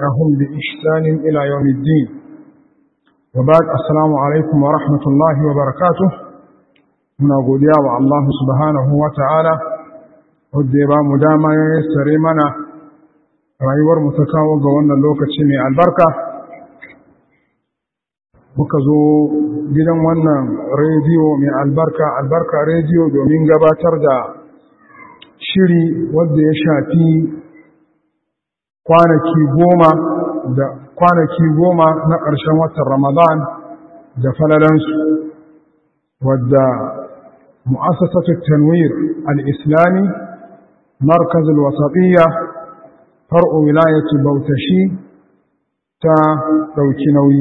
تبعهم بإحسان إلى يوم الدين وبعد السلام عليكم ورحمة الله وبركاته من أقول يا الله سبحانه وتعالى ودي مداما يسري منا rayuwar mu ta kawo ga wannan lokaci mai albarka muka zo gidan wannan rediyo mai albarka albarka rediyo domin gabatar da shiri wadda ya shafi kwanaki goma da kwanaki goma na ƙarshen watan ramadan da falalansu wadda mu'assasatu tanwir al-islami markaz al-wasatiyya far'u wilayatu bautashi ta ɗauki nauyi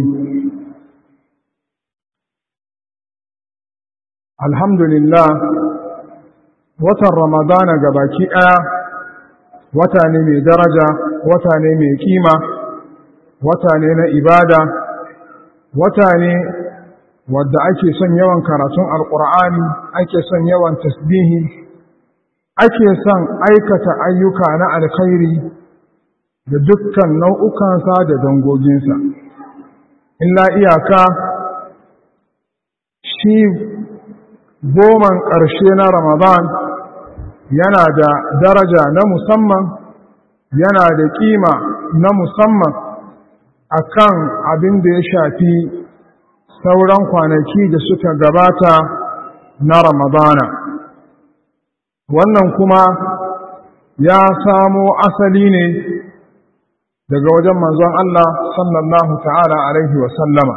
alhamdulillah watan ramadana gabaki ɗaya wata ne mai daraja wata ne mai kima wata ne na ibada wata ne wadda ake son yawan karatun alƙur'ani ake son yawan tasbihi ake son aikata ayyuka na alkhairi da dukkan nau'ukansa da dangoginsa illa iyaka shi goman ƙarshe na ramadan yana da daraja na musamman yana da ƙima na musamman akan abin da ya shafi sauran kwanaki da suka gabata na ramadana wannan kuma ya samo asali ne daga wajen manzon Allah sallallahu ta'ala alaihi wa sallama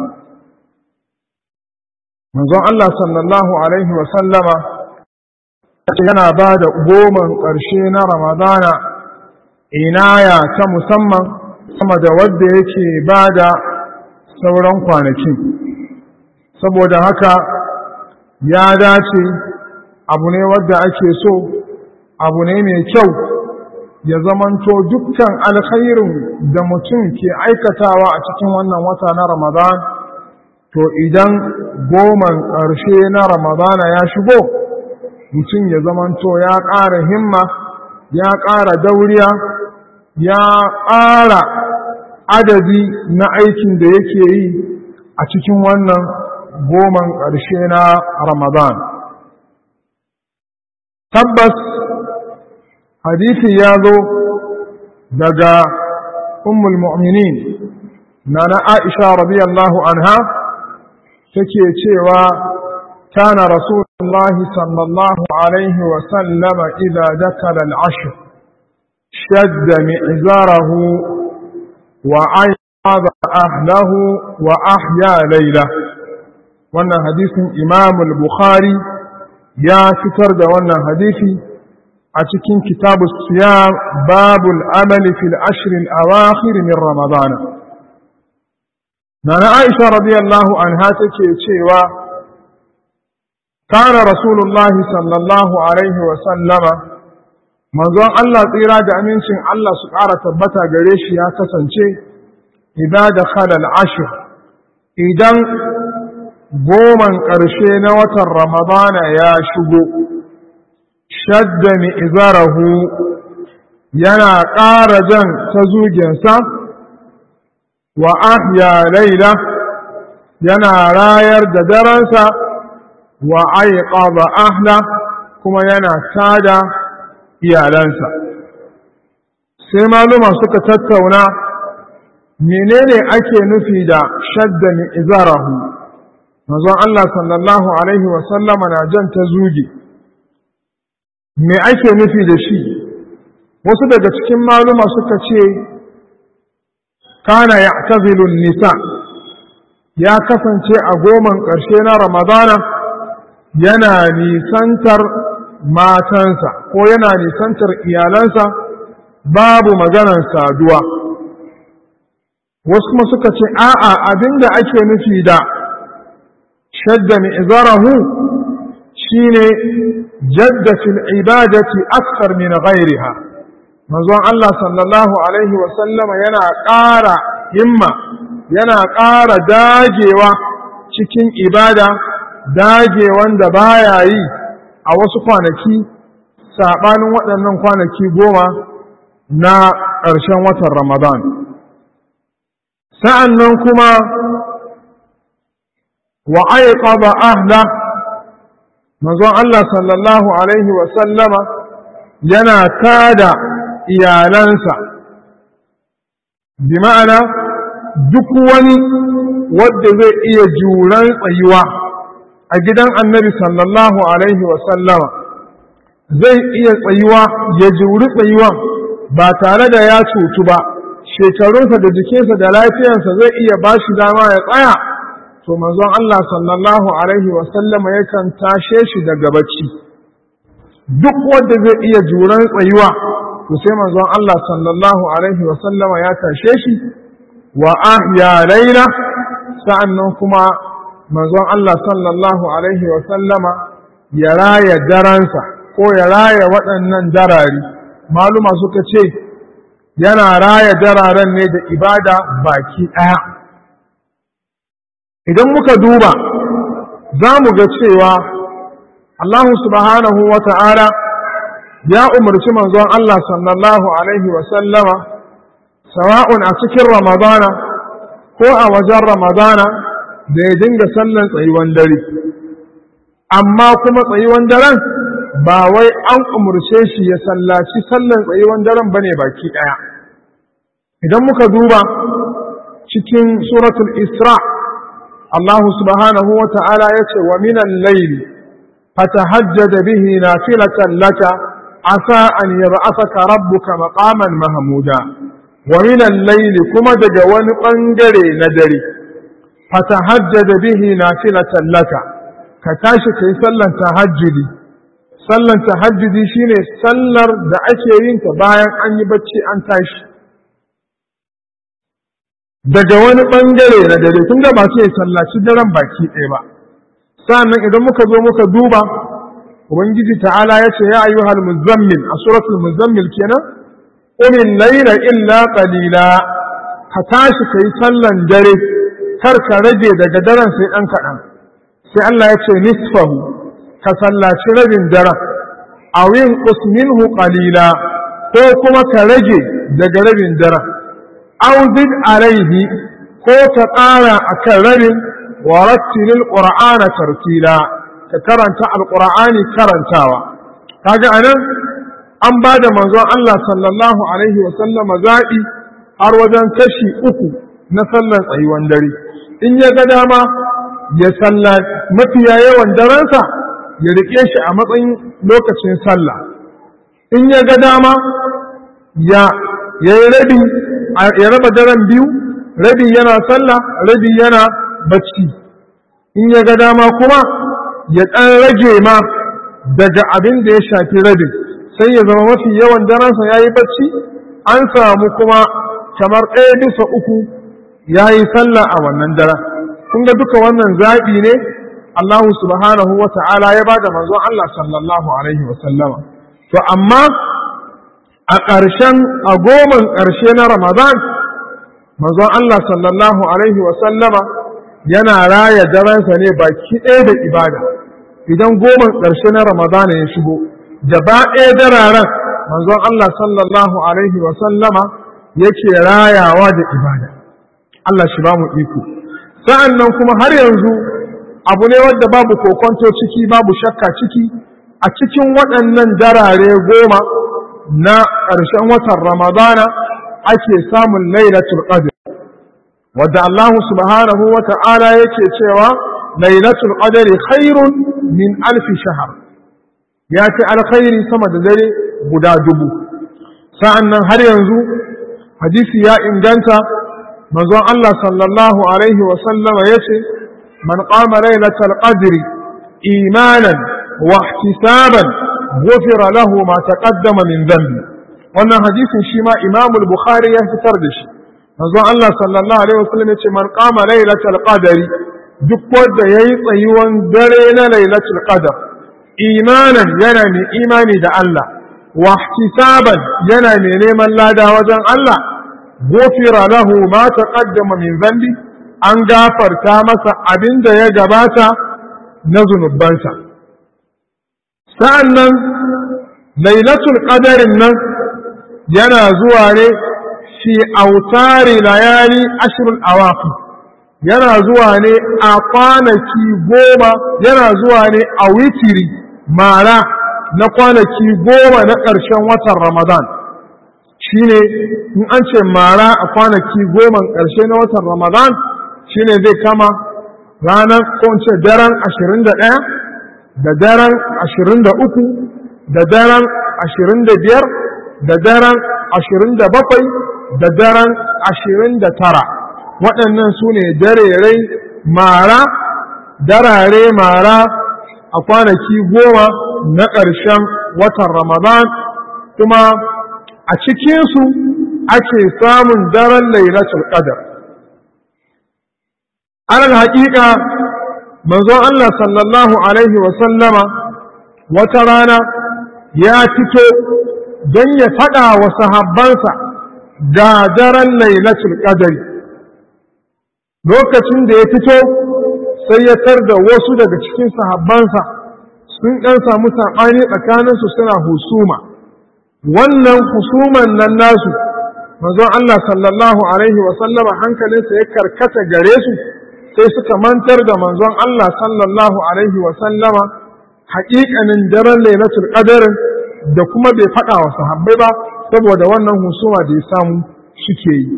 manzon Allah sallallahu alaihi wa sallama yana ba da goman ƙarshe na ramadana inaya ta musamman sama da wadda yake ba da sauran kwanakin saboda haka ya dace abu ne wadda ake so abu ne mai kyau ya zamanto dukkan alkhairin da mutum ke aikatawa a cikin wannan wata na ramadan to idan goman ƙarshe na ramadana ya shigo mutum ya zamanto ya ƙara himma ya ƙara dauriya ya ƙara adadi na aikin da yake yi a cikin wannan goman ƙarshe na ramadan tabbas hadisi ya zo daga ummul mu'minin na na aisha radiyallahu anha take cewa kana rasulullah sallallahu alaihi wa sallama idza dakala al-ashr shadda mi'zarahu wa ayyada ahlahu wa ahya layla wannan hadisin imam al-bukhari ya fitar da wannan hadisi a cikin kitabu siyam babul amali fil ashirin awakhir min ramadana nana aisha radiyallahu anha take cewa kana rasulullah sallallahu alaihi wa sallama manzon Allah tsira da amincin Allah su ƙara tabbata gare shi ya kasance idan da khalal ashir idan goman ƙarshe na watan ramadana ya shigo shadda izarahu yana ƙara jan ta zugensa wa ahya laila yana rayar da daransa wa aiqaba ahla kuma yana tada iyalansa sai maluma suka tattauna menene ake nufi da shadda izarahu manzon Allah sallallahu alaihi wa sallama na jan ta zuge me ake nufi da shi wasu daga cikin maluma suka ce kana ya nisa ya kasance a goman ƙarshe na ramadana yana nisantar matansa ko yana nisantar iyalansa babu maganar saduwa wasu kuma suka ce a'a abinda ake nufi da shadda mi'zarahu shine jadda fil ibadati akthar min ghayriha manzon Allah sallallahu alaihi wa sallama yana ƙara himma yana ƙara dagewa cikin ibada dagewan da baya yi a wasu kwanaki saɓanin waɗannan kwanaki goma na ƙarshen watan Ramadan. sa'an nan kuma wa aiqaba ahla manzon Allah sallallahu alaihi wa sallama yana tada iyalansa bi ma'ana duk wani wadda zai iya juran tsayuwa a gidan annabi sallallahu alaihi wa sallama zai iya tsayuwa ya juri tsayuwa ba tare da ya cutu ba shekarunsa da jikinsa da lafiyarsa zai iya ba shi dama ya tsaya to manzon Allah sallallahu alaihi wa sallama yakan tashe shi daga bacci duk wanda zai iya juran tsayuwa to sai manzon Allah sallallahu alaihi wa sallama ya tashe shi wa ahya laila sa'annan kuma manzon Allah sallallahu alaihi wa sallama ya raya daransa ko ya raya waɗannan darari maluma suka ce yana raya dararen ne da ibada baki ɗaya idan muka duba za mu ga cewa Allah subhanahu wa ta'ala ya umarci manzon Allah sallallahu Alaihi wasallama sawa'un a cikin Ramadana ko a wajen Ramadana da ya dinga sallan tsayuwan dare. Amma kuma tsayuwan daren ba wai an umarce shi ya sallaci sallan tsayuwan daren ba ne baki ɗaya. Idan muka duba cikin suratul Isra' الله سبحانه وتعالى يقول ومن الليل فتهجد به نافلة لك عسى أن يبعثك ربك مقاما محمودا ومن الليل كما دجوان قنجري ندري فتهجد به نافلة لك كتاشي كي سلا تهجدي سلا تهجدي شيني سلر da ake yin ta bayan an yi bacci an tashi daga wani ɓangare na dare kun ga ba su yi sallaci daren baki ɗaya ba sannan idan muka zo muka duba ubangiji ta'ala ya ce ya ayyuhal muzammil a suratul muzammil kenan umin laila illa qalila ka tashi kai sallan dare kar ka rage daga daren sai ɗan kaɗan sai Allah ya ce nisfahu ka sallaci rabin daren a yin minhu qalila ko kuma ka rage daga rabin daren auzid alaihi ko ka ƙara a kan rabin wa rattilil qur'ana tartila ka karanta alqur'ani karantawa kaga anan an ba da manzon Allah sallallahu alaihi wa sallama zaɓi har wajen kashi uku na sallar tsayuwan dare in ya ga dama ya salla mafiya yawan darensa ya riƙe shi a matsayin lokacin sallah in ya ga dama ya yi rabi ya raba daren biyu rabi yana sallah rabi yana bacci in ya ga dama kuma ya ɗan rage ma daga abin da ya shafi rabin sai ya zama mafi yawan daransa ya yi bacci an samu kuma kamar ɗaya bisa uku ya yi sallah a wannan daren kun ga duka wannan zaɓi ne Allah subhanahu wa ta'ala ya ba da manzon Allah sallallahu alaihi wa sallama to amma a ƙarshen a goman ƙarshe na Ramadan, manzon Allah sallallahu Alaihi wasallama yana raya daransa ne baki ɗaya da ibada. Idan goman ƙarshe na Ramadan ya shigo, gaba ɗaya dararen manzon Allah sallallahu Alaihi wasallama yake rayawa da ibada. Allah shi ba mu iko. Sa'an nan kuma har yanzu abu ne wadda babu kokonto ciki babu shakka ciki a cikin waɗannan darare goma na ƙarshen watan Ramadana ake samun lailatul qadr wadda Allah subhanahu wa ta'ala yake cewa lailatul qadr khairun min alf shahr ya ce alkhairi sama da dare guda dubu sa'annan har yanzu hadisi ya inganta manzon Allah sallallahu alaihi wa sallama yace man qama lailatul qadr imanan wa ihtisaban غفر له ما تقدم من ذنبه wannan hadisin shi ma Imam al-Bukhari ya fitar da shi manzon Allah sallallahu alaihi wasallam yace man qama lailatul qadri duk wanda yayi tsayuwan dare na lailatul qadr imanan yana mai imani da Allah wa ihtisaban yana mai neman lada wajen Allah gufira lahu ma taqaddama min dhanbi an gafarta masa abinda ya gabata na zunubansa sa'an nan lailatul ƙadarin nan yana zuwa ne fi autari layali ashirin awaqi yana zuwa ne a kwanaki goma yana zuwa ne a witiri mara na kwanaki goma na ƙarshen watan ramadan shine in an ce mara a kwanaki goma ƙarshe na watan ramadan shine zai kama ranar ko ce daren ashirin da ɗaya da daren ashirin da uku da daren ashirin da biyar da daren ashirin da bakwai da daren ashirin da tara waɗannan su ne darerai mara darare mara a kwanaki goma na ƙarshen watan ramadan kuma a cikinsu ake samun daren lailatul qadr alal haƙiƙa manzon Allah sallallahu alaihi wasallama wata rana ya fito don ya faɗa wa sahabbansa ga daren lailatul qadr lokacin da ya fito sai ya tar da wasu daga cikin sahabbansa sun ɗan samu saɓani tsakaninsu suna husuma wannan husuman nan nasu manzon Allah sallallahu alaihi wasallama hankalinsa ya karkata gare su sai suka mantar da manzon Allah sallallahu alaihi wasallama haƙiƙanin daren lailatul qadarin da kuma bai faɗa wa sahabbai ba saboda wannan husuma da ya samu suke yi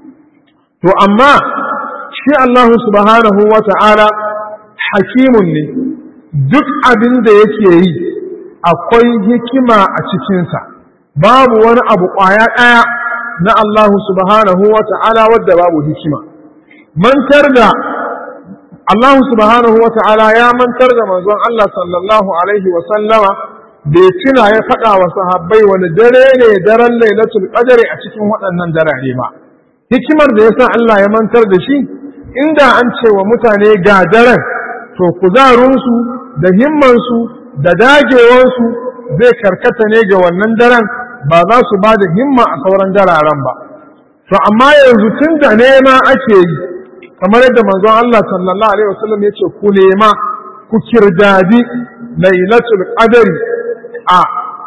to amma shi Allah subhanahu wa ta'ala hakimun ne duk abin da yake yi akwai hikima a cikinsa babu wani abu ƙwaya ɗaya na Allah subhanahu wa ta'ala wadda babu hikima mantar da Allah subhanahu wa ta'ala ya mantar da manzon Allah sallallahu alaihi wa sallama bai tuna ya faɗa wa sahabbai wani dare ne daren lailatul qadri a cikin waɗannan darare ba hikimar da yasa Allah ya mantar da shi inda an ce wa mutane ga daren to kuzarinsu da himmansu da dagewansu zai karkata ne ga wannan daren ba za su ba da himma a sauran dararen ba to amma yanzu tun da nema ake yi kamar yadda manzon Allah sallallahu alaihi wasallam ya ce ku nema ku kirdadi lailatul qadri a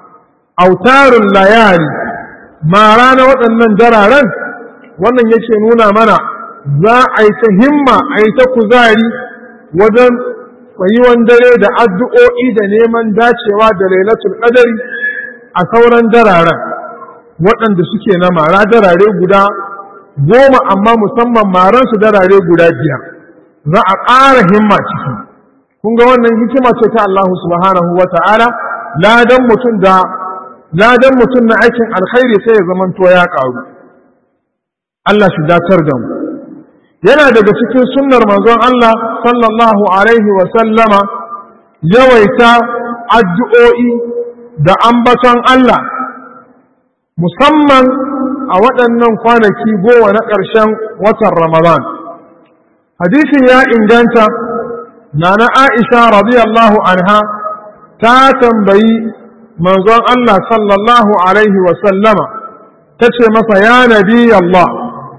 autarun layari mara na waɗannan dararen wannan yake nuna mana za a yi ta himma a yi ta kuzari wajen tsayuwan dare da addu'o'i da neman dacewa da lailatul qadari a sauran dararen waɗanda suke na mara darare guda goma amma musamman maransu darare guda biyar za a ƙara himma ciki kun ga wannan hikima ce ta Allah subhanahu wa ta'ala ladan mutum da ladan mutum na aikin alkhairi sai ya zamanto ya ƙaru Allah shi datar da mu yana daga cikin sunnar manzon Allah sallallahu alaihi wa sallama yawaita addu'o'i da ambaton Allah musamman a waɗannan kwanaki goma na ƙarshen watan Ramadan. Hadisin ya inganta na na Aisha radiyallahu anha ta tambayi manzon Allah sallallahu alaihi wa sallama ta ce masa ya nabi Allah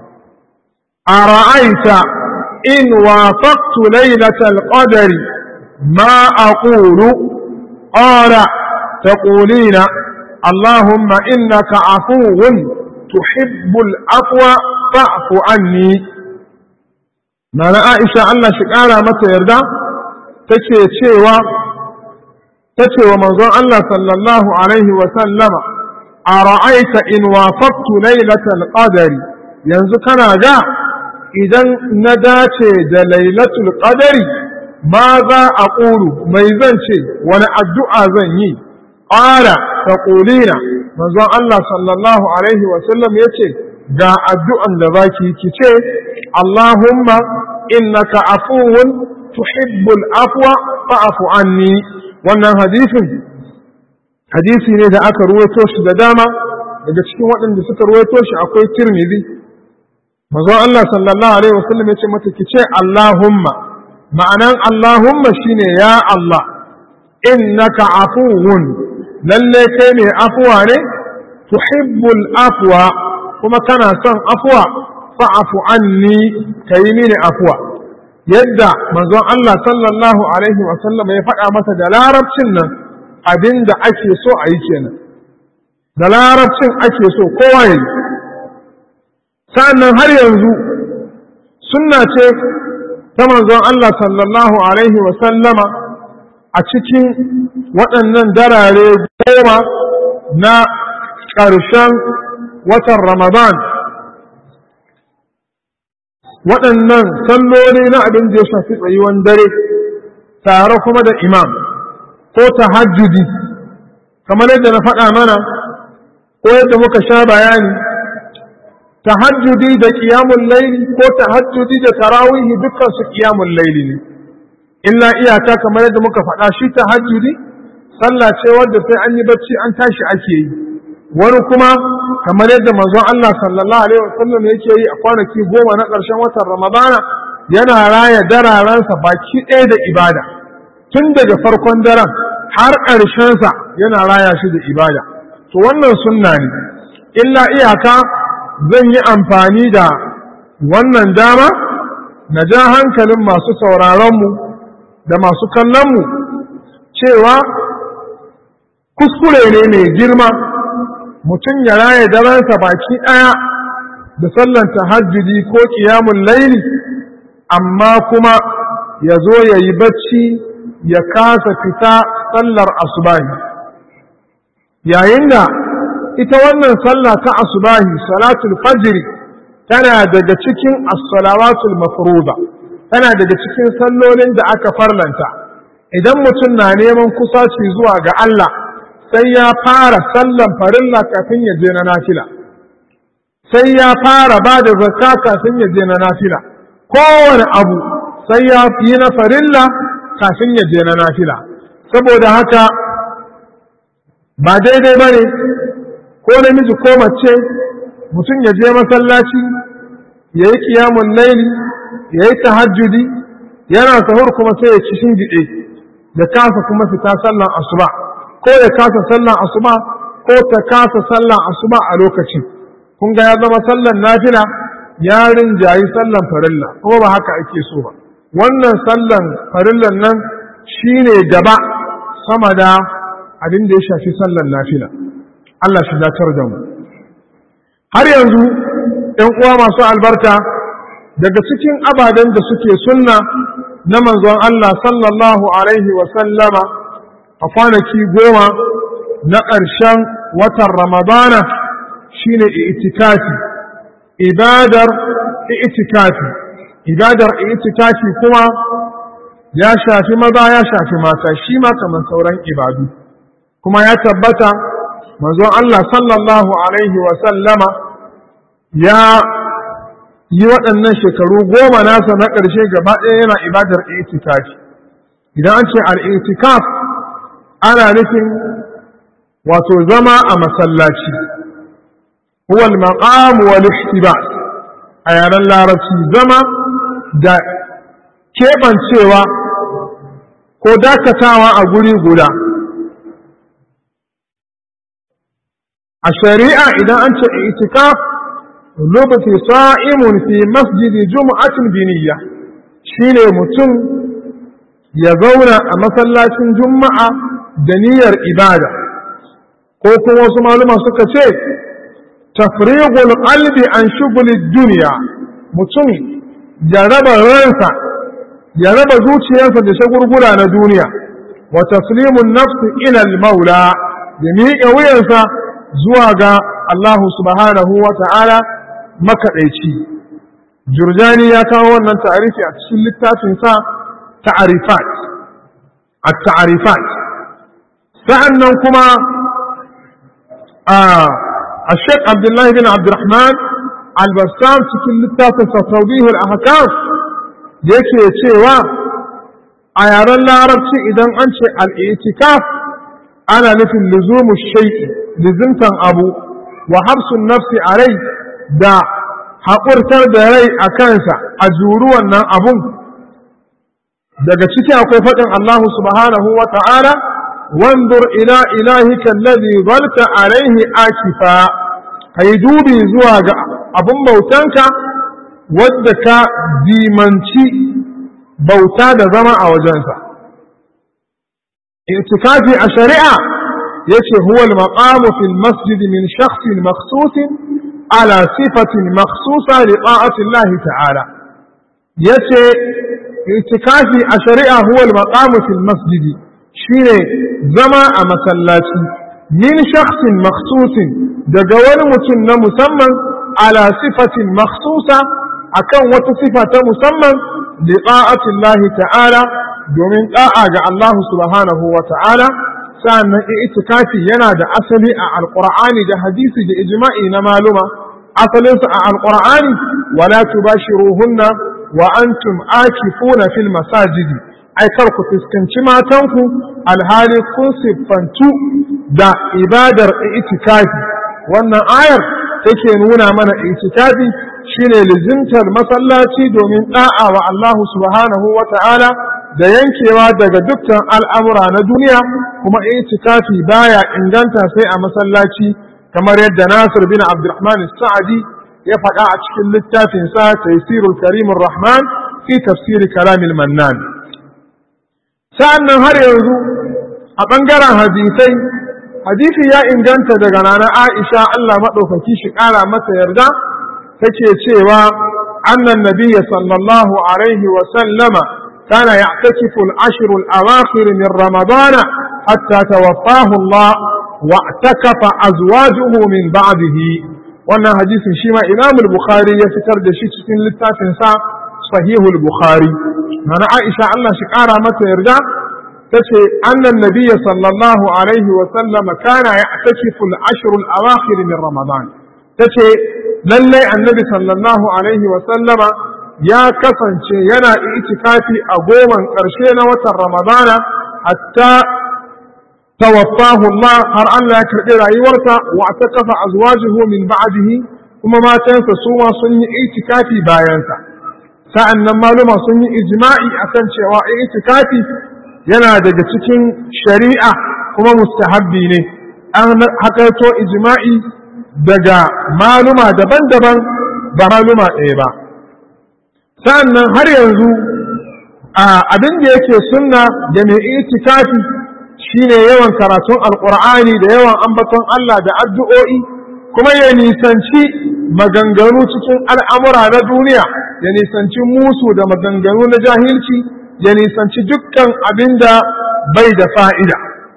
أرأيت إن وافقت ليلة القدر ما أقول قال تقولين اللهم إنك عفو تحب العفو فاعف عني ما أنا عائشة الله شكارا متى يرضى تكي تشيوا تشيوا منظور الله صلى الله عليه وسلم أرأيت إن وافقت ليلة القدر ينزكنا جاء idan na dace da lailatul qadari ma za a ƙuru mai zan ce wani addu'a zan yi ƙara ta ƙulina manzon Allah sallallahu Alaihi wasallam ya ce ga addu'an da za ki ki ce Allahumma innaka afuwun tuhibbul afwa fa'afu anni wannan hadisin hadisi ne da aka ruwaito shi da dama daga cikin waɗanda suka ruwaito shi akwai tirmidhi manzon Allah sallallahu alaihi wasallam ya ce mata ki ce Allahumma ma'anan Allahumma shine ya Allah innaka afuwun lalle kai ne afuwa ne tuhibbul afwa kuma kana son afuwa fa'afu anni kai mini afuwa yadda manzon Allah sallallahu alaihi wasallam ya faɗa masa da larabcin nan abinda ake so a yi kenan da larabcin ake so kowa ya yi sa'annan har yanzu sunna ce ta manzon Allah sallallahu alaihi wa sallama a cikin waɗannan darare goma na ƙarshen watan Ramadan waɗannan salloli na abin da ya shafi tsayuwan dare tare kuma da imam ko tahajjudi kamar yadda na faɗa mana ko yadda muka sha bayani tahajjudi da ƙiyamun laili ko tahajjudi da tarawihi dukkan su ƙiyamun laili ne illa iyaka kamar yadda muka faɗa shi tahajjudi sallah ce wadda sai an yi bacci an tashi ake yi wani kuma kamar yadda manzon Allah sallallahu alaihi wasallam yake yi a kwanaki goma na ƙarshen watan Ramadana yana raya dararansa baki ɗaya da ibada tun daga farkon daren har ƙarshensa yana raya shi da ibada to wannan sunna ne illa iyaka zan yi amfani da wannan dama na ja hankalin masu sauraronmu da masu kallonmu cewa kuskure ne mai girma mutum ya raya daransa baki ɗaya da sallan tahajjudi ko ƙiyamun laili amma kuma ya zo ya yi bacci ya kasa fita sallar asubahi yayin da ita wannan sallah ta asubahi salatul fajri tana daga cikin as-salawatul mafruḍa tana daga cikin sallolin da aka farlanta idan mutum na neman kusaci zuwa ga Allah sai ya fara sallan farilla kafin ya je na nafila sai ya fara ba da zakka kafin ya je na nafila kowane abu sai ya yi na farilla kafin ya je na nafila saboda haka ba daidai ba ne ko namiji ko mace mutum ya je masallaci ya yi kiyamun laili ya yi tahajjudi yana sahur kuma sai ya ci shingiɗe ya kasa kuma fita sallan asuba ko ya kasa sallan asuba ko ta kasa sallan asuba a lokaci kun ga ya zama sallan nafila ya rinjayi sallan farilla kuma ba haka ake so ba wannan sallan farillan nan shine gaba sama da abin da ya shafi sallan nafila Allah shi dacar da mu har yanzu ‘yan uwa masu albarka daga cikin ababen da suke sunna na manzon Allah sallallahu alaihi wa sallama a kwanaki goma na ƙarshen watan Ramadana shine itikafi ibadar itikafi ibadar itikafi kuma ya shafi maza ya shafi mata shi ma kamar sauran ibadu kuma ya tabbata manzon Allah sallallahu alaihi wa sallama ya yi waɗannan shekaru goma nasa na ƙarshe gaba ɗaya yana ibadar itikafi idan an ce al-itikaf ana nufin wato zama a masallaci huwa al-maqam wal ihtibas a yaren larabci zama da keɓancewa ko dakatawa a guri guda a shari'a idan an ce itikaf lubti sa'imun fi masjidi jum'atin biniyya shine mutum ya zauna a masallacin juma'a da niyyar ibada ko kuma wasu maluma suka ce tafrighul qalbi an shughuli dunya mutum ya raba ransa ya raba zuciyarsa da shagurgura na duniya wa taslimun nafsi ila al-maula ya miƙe wuyansa zuwa ga Allah subhanahu wa ta'ala makaɗaici. Jurjani ya kawo wannan ta'arifi a cikin littafinsa ta'arifat, a ta'arifat. Sa'an nan kuma a Sheikh Abdullahi bin Abdurrahman al-Bassam cikin littafinsa Taubihul Ahkam yake cewa a yaren larabci idan an ce al'itikaf ana nufin luzumu shai'i lizimtan abu wa hafsun nafsi a rai da haƙurtar da rai a kansa a juru wannan abun daga ciki akwai faɗin Allah subhanahu wa ta'ala wandur ila ilahika alladhi zalta alaihi akifa kai dubi zuwa ga abun bautanka wadda ka dimanci bauta da zama a wajensa itikafi a shari'a yace huwa al-maqamu fil masjid min shakhsin makhsus على صفة مخصوصة لطاعة الله تعالى يتي اعتكافي الشريعة هو المقام في المسجد شيني زما مسلاتي من شخص مخصوص دقوان متن مسمى على صفة مخصوصة أكن وتصفة مسمى لطاعة الله تعالى domin da'a ga Allah subhanahu wa ta'ala sa'annan itikafi yana da asali a alqur'ani da hadisi da ijma'i na maluma asalinsa a alqur'ani wala tubashiruhunna wa antum akifuna fil masajidi ai kar ku fuskanci matanku alhali kun siffantu da ibadar itikafi wannan ayar take nuna mana itikafi shine lizimtar masallaci domin da'a wa Allah subhanahu wa ta'ala da yankewa daga dukkan al'amura na duniya kuma itikafi baya inganta sai a masallaci kamar yadda Nasir bin Abdurrahman Sa'adi ya faɗa a cikin littafinsa Taysirul Karimur Rahman fi tafsiri kalamil Mannan. Sa'an nan har yanzu a ɓangaren hadisai, hadisi ya inganta daga nana Aisha Allah maɗaukaki shi ƙara mata yarda take cewa annan nabiyya sallallahu alaihi wa sallama كان يعتكف العشر الأواخر من رمضان حتى توفاه الله واعتكف أزواجه من بعده وانا حديث شيما إمام البخاري يفتر دشيت في للتافن سا صحيح البخاري أنا عائشة الله شكارا متى يرجع تشي أن النبي صلى الله عليه وسلم كان يعتكف العشر الأواخر من رمضان تشي للي النبي صلى الله عليه وسلم ya kasance yana itikafi a goman ƙarshe na watan ramadana hatta tawaffahu Allah har Allah ya karɓi rayuwarsa wa ta kafa azwajuhu min ba'dihi kuma matansa su ma sun yi itikafi bayansa sa'an nan maluma sun yi ijma'i akan cewa itikafi yana daga cikin shari'a kuma mustahabbi ne an hakaito ijma'i daga maluma daban-daban ba maluma ɗaya ba sa'annan har yanzu abin da yake sunna da mai itikafi shine yawan karatun alkur'ani da yawan ambaton Allah da addu'o'i kuma ya nisanci maganganu cikin al'amura na duniya ya nisanci musu da maganganu na jahilci ya nisanci dukkan abin da bai da fa'ida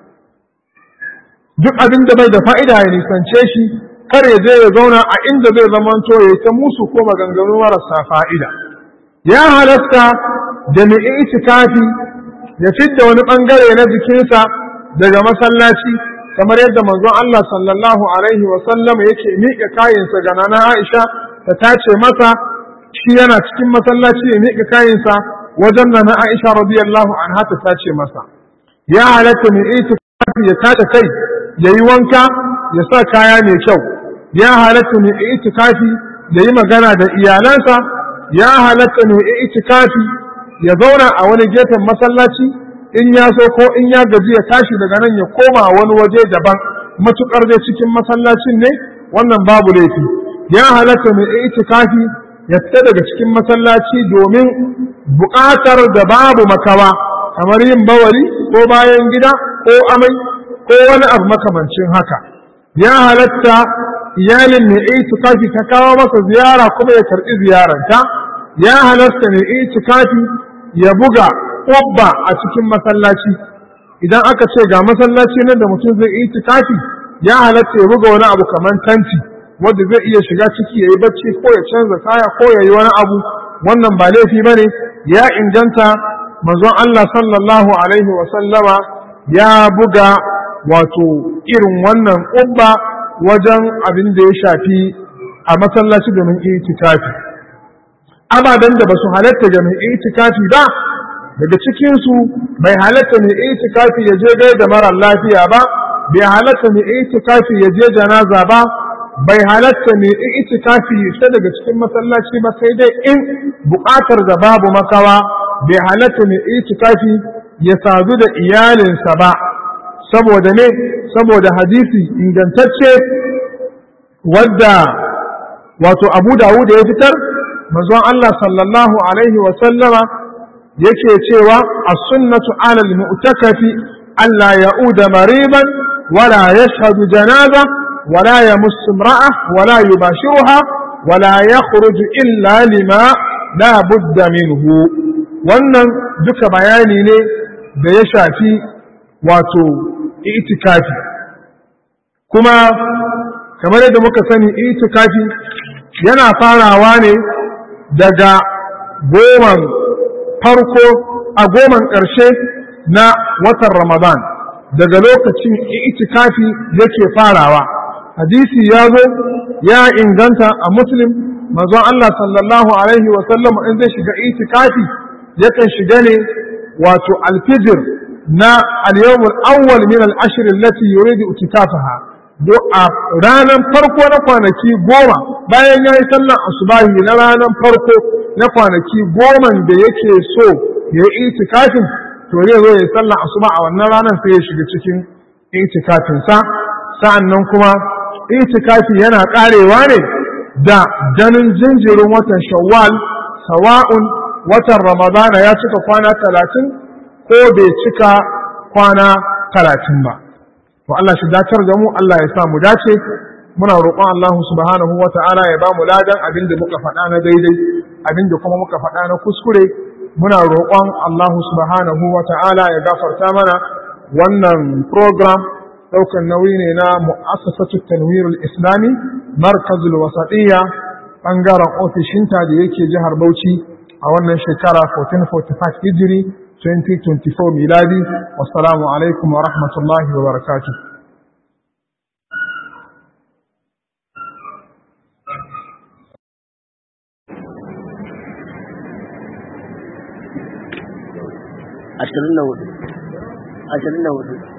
duk abin da bai da fa'ida ya nisance shi kar ya je ya zauna a inda zai zamanto ya ta musu ko maganganu marasa fa'ida ya halatta da mai itikafi ya fidda wani bangare na jikinsa daga masallaci kamar yadda manzon Allah sallallahu alaihi wa sallam yake miƙa kayansa ga nana Aisha ta tace masa shi yana cikin masallaci ya miƙa kayansa wajen nana Aisha radiyallahu anha ta tace masa ya halatta mai itikafi ya tace kai ya yi wanka ya sa kaya mai kyau ya halatta mai itikafi ya yi magana da iyalansa ya halatta mai itikafi ya zauna a wani gefen masallaci in ya so ko in ya gaji ya tashi daga nan ya koma wani waje daban matukar dai cikin masallacin ne wannan babu laifi ya halatta mai itikafi ya fita daga cikin masallaci domin buƙatar da babu makawa kamar yin bawali ko bayan gida ko amai ko wani abu makamancin haka ya halatta iyalin mai itikafi ta kawo masa ziyara kuma ya karɓi ziyaranta ya halatta mai itikafi ya buga ƙwabba a cikin masallaci idan aka ce ga masallaci nan da mutum zai itikafi ya halatta ya buga wani abu kamar tanti wanda zai iya shiga ciki ya yi bacci ko ya canza kaya ko ya yi wani abu wannan ba laifi ba ne ya inganta manzon Allah sallallahu alaihi wa sallama ya buga wato irin wannan ƙubba wajen abin da ya shafi a masallaci domin itikafi ababen da ba su halatta ga mai itikafi ba daga cikinsu bai halatta mai itikafi ya je gai da mara lafiya ba bai halatta mai itikafi ya je janaza ba bai halatta mai itikafi ya fita daga cikin masallaci ba sai dai in buƙatar da babu makawa bai halatta mai itikafi ya sadu da iyalinsa ba saboda ne saboda hadisi ingantacce wadda wato abu dawud ya fitar manzon Allah sallallahu alaihi wa sallama yake cewa as-sunnatu 'ala al-mu'takafi alla ya'uda mariban wala yashhadu janaza ولا يمس امرأة ولا يباشرها ولا يخرج إلا لما لا بد منه wannan duka bayani ne da ya shafi wato itikafi kuma kamar yadda muka sani itikafi yana farawa ne daga goman farko a goman ƙarshe na watan ramadan daga lokacin itikafi yake farawa hadisi ya zo ya inganta a muslim manzon Allah sallallahu alaihi wa sallam in zai shiga itikafi yakan shiga ne wato alfijir na al-yawmul awwal min al-ashr allati yuridu itikafaha do a ranar farko na kwanaki goma bayan ya yi sallan asubahi na ranar farko na kwanaki goma da yake so ya yi itikafin to zai zo ya yi sallan asuba a wannan ranar sai ya shiga cikin itikafinsa sa'an nan kuma itikafi yana karewa ne da ganin jinjirin watan shawwal sawa'un watan ramadana ya cika kwana talatin ko bai cika kwana talatin ba to Allah shi dacar da mu Allah ya sa mu dace muna roƙon Allah subhanahu wa ta'ala ya ba mu ladan abin da muka faɗa na daidai abin da kuma muka faɗa na kuskure muna roƙon Allah subhanahu wa ta'ala ya gafarta mana wannan program ɗaukan nauyi ne na mu'assasatu tanwirul islami markazul wasatiyya ɓangaren ofishinta da yake jihar Bauchi a wannan shekara 1445 hijiri 2024 miladi wassalamu alaikum wa rahmatullahi wa barakatuh ashirin da hudu ashirin da hudu